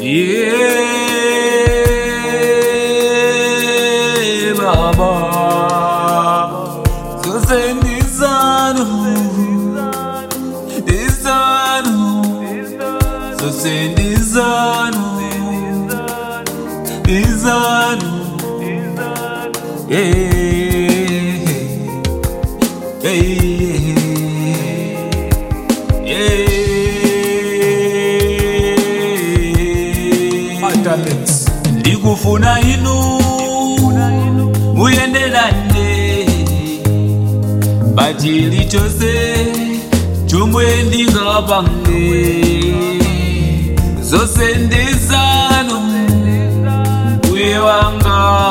Yeah, Baba. Zose ndizanu, ndizanu, zose ndizanu, ndizanu. Yeah, yeah, yeah. ndikufuna inu muyenderane bachili chose chomwe ndingapange zose ndizanu mbuye wanga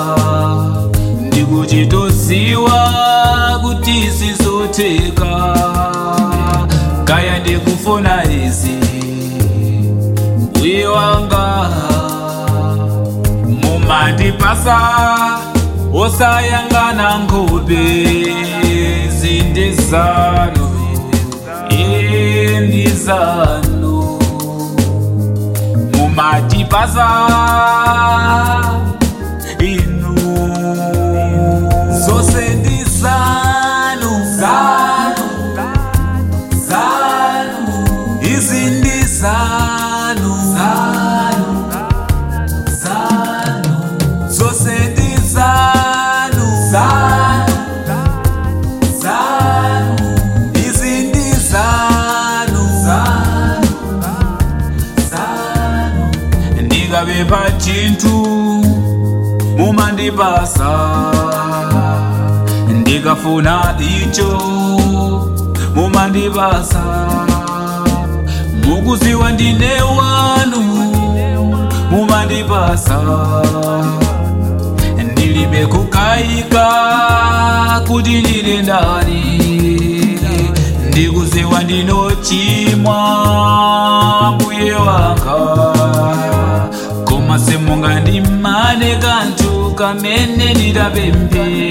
ndikuchitoziwa kuti sizotheka kaya ndikufuna izi mbuye wanga mumandipasa osayangana nkhope zindizano endizano mumatipasa inu zose ndizanu zanu zanu izindizanu zanu zanu zose ndizanu zanu zanu izindizanu zanu zanu ndikapempha chinthu mumandipasa ndikafuna icho mumandipasa mukuziwa ndine wanu mumandipasa ndilibe kukayika kuti ndili ndani ndikuziwa ndinochimwa mbuye wanga koma simunga ndimane kanthu kamene ndidapemphe